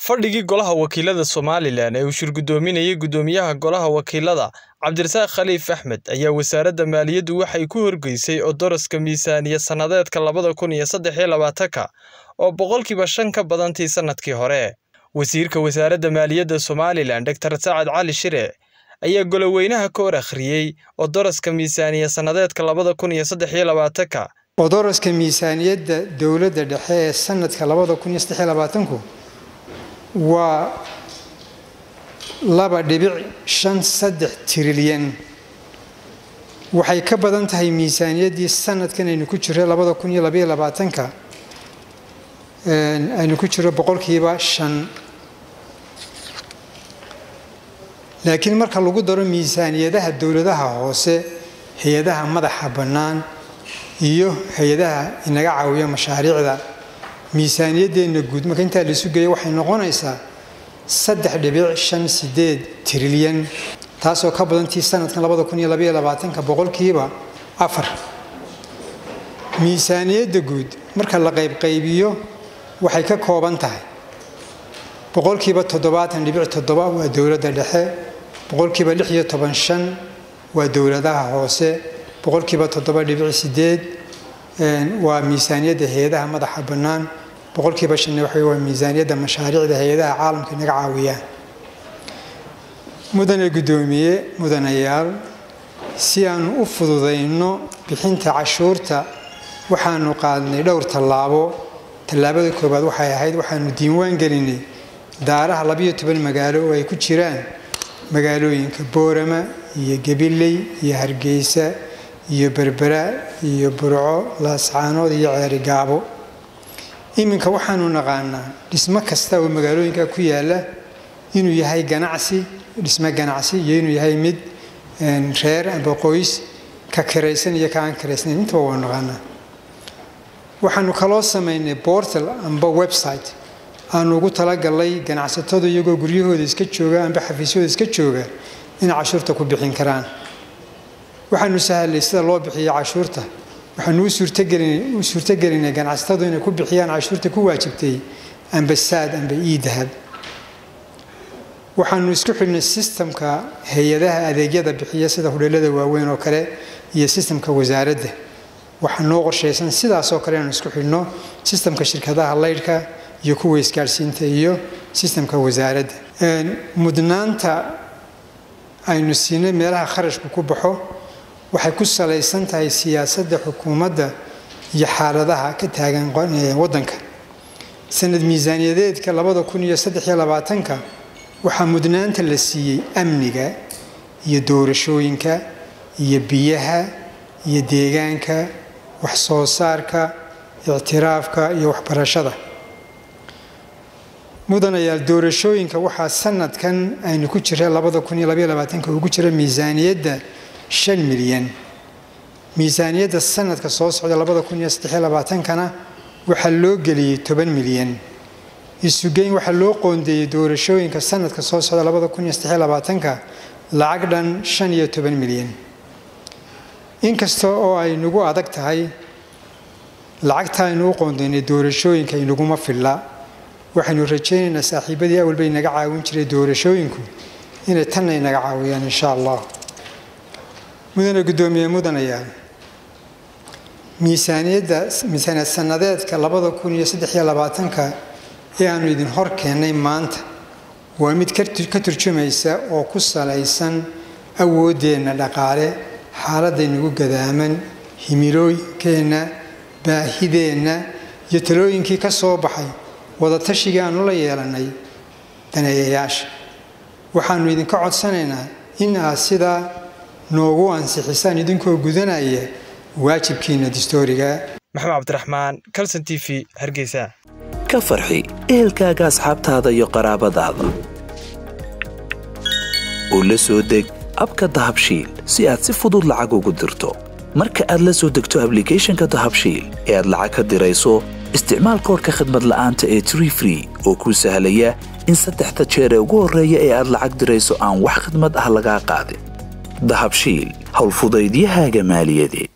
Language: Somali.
Fadhigii Golaha Wakiilada Somalilan ee uu shir-gudoominayay Guddoomiyaha Golaha Wakiilada Cabdirasaaq Khaliif Axmed ayaa Wasaaradda Maaliyaddu waxay ku horgeysay oodoroska miisaaniyad sanadka labada kun iyo saddex iyo labaatanka oo boqolkiiba shan ka badan tii sanadkii hore. Wasiirka Wasaaradda Maaliyadda Somalilan Dr Sacad Cali Shire ayaa Gole-weynaha ka hor akhriyay oodoroska miisaaniyad sanadka labada kun iyo saddex iyo labaatanka. Oodoroska miisaaniyadda dowladda dhexe ee sanadka labada kun iyo saddex iyo labaatanku waa laba dhibic shan saddex trilyan waxay ka badan tahay miisaaniyaddii sanadkan aynu ku jiro labada kun iyo labaiyo labaatanka aynu ku jiro boqolkiiba shan laakiin marka lagu daro miisaaniyadaha dowladaha hoose hay-adaha madaxa bannaan iyo hay-adaha inaga caawiya mashaariicda miisaaniyaddeenna guud marka intaa laisu geeya waxay noqonaysaa saddex dhibic shan sideed trilyan taasoo ka badantii sanadkan labada kun iyo labaiyo labaatanka boqolkiiba afar miisaaniyadda guud marka la qaybqaybiyo waxay ka kooban tahay boqolkiiba toddobaatan dhibic toddoba waa dowladda dhexe boqolkiiba lix iyo toban shan waa dowladaha hoose boqolkiiba toddoba dhibic sideed waa miisaaniyadda hay-adaha madaxa bannaan boqolkiiba shanna waxa waa miisaaniyadda mashaariicda hay-adaha caalamka inaga caawiyaan mudane guddoomiye mudanayaal si aanu u fududayno bixinta cashuurta waxaanu qaadnay dhowr tallaabo tallaabada koowaad waxay ahayd waxaanu diiwaan gelinay daaraha labayo toban magaalo oo ay ku jiraan magaalooyinka boorama iyo gabiley iyo hargeysa iyo berbera iyo burco laascaanood iyo ceerigaabo iminka waxaanu naqaanaa dhismo kasta oo magaalooyinka ku yaala inuu yahay ganacsi dhismo ganacsi iyo inuu yahay mid reer amba qoys ka kiraysan iyo ka aan kiraysnayn intaba waa naqaanaa waxaanu kaloo samaynay bortal amba website aanu ugu talagalay ganacsatadu iyagoo guryahooda iska jooga amba xafiisyahooda iska jooga inay cashuurta ku bixin karaan waxaanu sahalay sida loo bixiyo cashuurta waxaanu u suurtogelinay ganacsatadu inay ku bixiyaan cashuurta ku waajibtay amba saad amba iidahab waxaanu isku xidhnay sistamka hay-adaha adeegyada bixiya sida hudheelada waaweyn oo kale iyo sistamka wasaaradda waxaa noo qorshaysan sidaasoo kale inaanu isku xidhno sistamka shirkadaha laydhka iyo kuwa isgaadhsiinta iyo sistamka wasaaradda mudnaanta aynu siinay meelaha kharashku ku baxo waxay ku salaysan tahay siyaasadda xukuumadda iyo xaaladaha ka taagan waddanka sanad miisaaniyadeedka labada kun iyo saddex iyo labaatanka waxaa mudnaanta la siiyey amniga iyo doorashooyinka iyo biyaha iyo deegaanka wax soo saarka ictiraafka iyo waxbarashada mudanayaal doorashooyinka waxaa sanadkan aynu ku jira labada kun iyo labaiyo labaatanka ugu jira miisaaniyadda shan milyan miisaaniyadda sanadka soo socda labada kun iyo saddex iyo labaatankana waxaa loo geliyey toban milyan isugeyn waxaa loo qoondeeyey doorashooyinka sanadka soo socda labada kun iyo saddex iyo labaatanka lacag dhan shan iyo toban milyan inkasta oo ay nagu adag tahay lacagta aynu u qoondeynay doorashooyinka inaguma filla waxaynu rajaynaynaa saaxiibadii awalbay naga caawin jiray doorashooyinku inay tanna inaga caawiyaan insha allah mudane guddoomiye mudanayaal miisaaniyadda miisaaniyad sanadeedka labada kun iyo saddex iyo labaatanka ee aanu idin hor keennay maanta waa mid ka turjumaysa oo ku salaysan awooddeenna dhaqaale xaaladaynagu gadaaman himilooyinkeenna baahideenna iyo talooyinkii ka soo baxay wadatashigai aanu la yeelannay daneeyayaasha waxaannu idinka codsanaynaa in aad sidaa noogu ansixisaan idinkoo gudanaya waajibkiina distooriga maxamed cabdiraxmaan calson t v hargeysa ka farxi ehelkaaga asxaabtaada iyo qaraabadaada oo la soo deg abka dahabshiil si aad si fudud lacag ugu dirto marka aad la soo degto ablicathonka dahabshiil ee aad lacag ka dirayso isticmaal koorka khadmad la'aanta ee tree free oo kuu sahlaya in saddexda jeer ee ugu horreeya ee aad lacag dirayso aan wax khadmad ah lagaa qaadin dahabshiil howlfudaydiyahaaga maaliyadeed